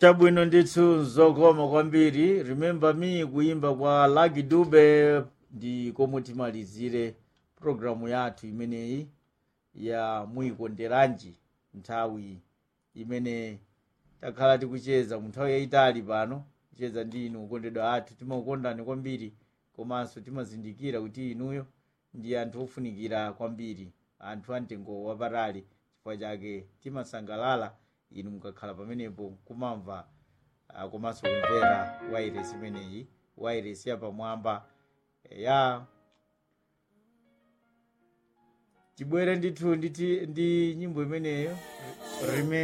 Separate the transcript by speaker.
Speaker 1: chabwino ndithu zokoma kwambiri remember me kuimba kwa Lucky Dube ndi komwe timalizire programu yathu imeneyi ya muyikonderanji nthawi imene takhala tikucheza mu nthawi yayitali pano kucheza ndi inu okondedwa athu timakukondani kwambiri komanso timazindikira kuti inuyo ndi anthu ofunikira kwambiri anthu amtengo wapatali chifukwa chake timasangalala inu mukakhala pamenepo kumamva ah, komanso kumvera wairesi imeneyi wairesi yapamwamba ya tibwere ndithu nditi ndi nyimbo imeneyo rime